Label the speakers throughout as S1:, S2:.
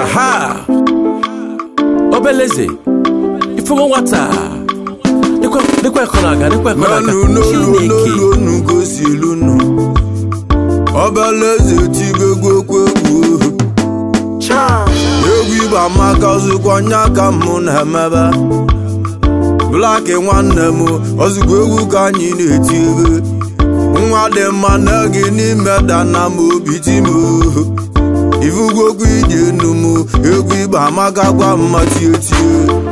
S1: aha obeleze ifugo nwata dịkwa dịkwa ekọ na-aga dịkwa ekọ na-aga
S2: n'elu n'olu
S1: chineke
S2: n'olu onu gosi elu nụ ọbalaeze tibegokwu egwu
S1: Cha.
S2: egwu igba amaka ozugbo nya ka mụ na-emebe blaki nwanne m ozugbo egwu ka anyị na-eti ebe nwa dị mma na gị n'ime dana m obi ti m ifugokwu ije enu m egwu igba amaka gwa mma tie tie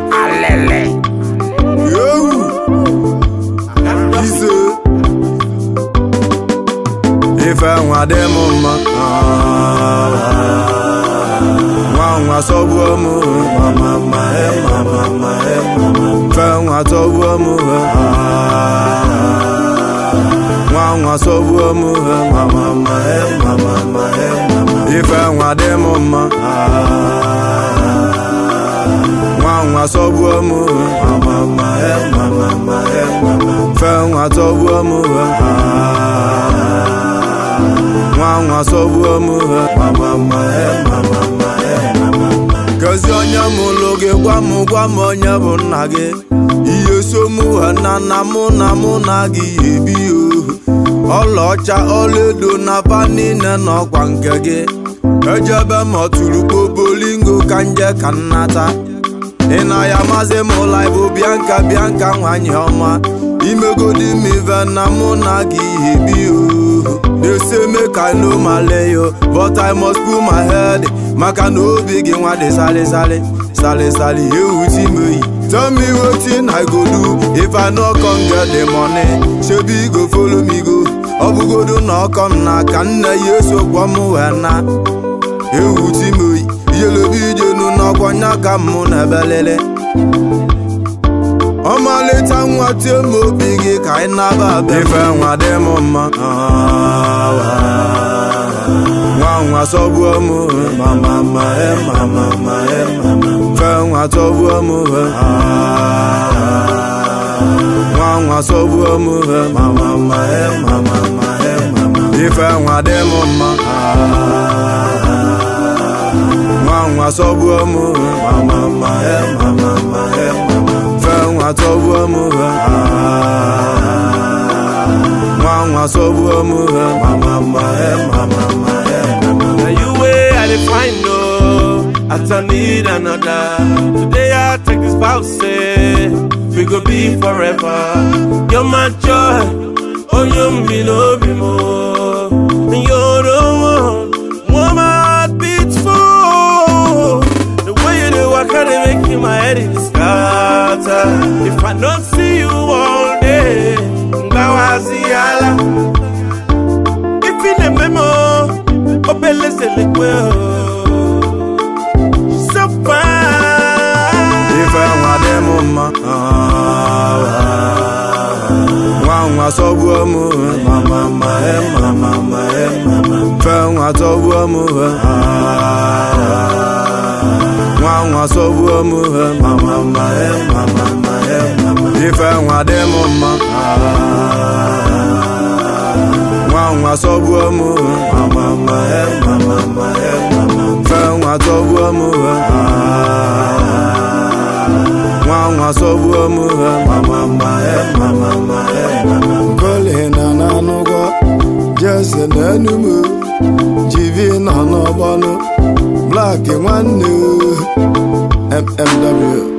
S2: ewu ise ife nwa dị m mma nwa nwa sọgbuo m mama ma e mama ma e fe nwa tọgbuo m nwa nwa sọgbuo m mama ma e mama ma e ife nwa dị m mma nwa nwa sọgbuo m mama ma e mama ma e fe nwa tọgbuo m nwa nwa sọgbuo m mama ma e mama ma e kezi onye mụlụ gị gwa m gwa m onye bụ nna gị ihe so mụ ha na nna mụ na mụ na gị ebi o ọlaọcha ọlaedo na ba niile n'ọkwa nke gị ejebe ma ọtụrụ kpobolingo ka nje ka nnata ị na ya mazi m ụla bụ bianka bianka nwanyị ọma imegodi m ive na mụ na gị ebi o They say make I know my layo But I must put my head Maka na obi gị nwa dị sali sali Sali sali ewu ti m oyi Tell me wetin I go do If I no come get the money Shebi go follow me go Ọ bụgodu na ọkọ m n'aka nne ya eso gwọ m wee na Ewu ti m oyi Ijelobi ijenu n'ọkwọ nya ka mụ na ebelele ọmalịcha nwa tie m obi gị ka ị naba abịa ife nwa dị m mma nwa nwa sọgbuo m mama ma e mama ma e fe nwa tọgbuo m nwa nwa sọgbuo m mama ma e mama ma e ife nwa dị m mma nwa nwa sọgbuo m mama ma e mama ma e fe nwa tọgbuo m nwa nwa sọgbuo m mama ma e mama ma e
S1: Na you way I dey find no I don't need another Today I take this vow say We go be forever You're my joy Oh you me no be more You're the one One my heart beats for The way you do I can't make my head in scatter If I don't see you all day Ngawaziyala If in a memo obeleze lekwe so fine
S2: ife nwa dị m mma nwa nwa sọgbuo m mama ma e mama ma e fe nwa tọgbuo m nwa nwa sọgbuo m mama ma e mama ma e ife nwa dị m mma nwa nwa sọgbuo m mama ma e mama ma e fe nwa tọgbuo m nwa nwa sọgbuo m mama ma e mama ma e koli na n'anụgwọ jese na enumu jivi nọ n'ọgbọnụ blaki nwanne mmw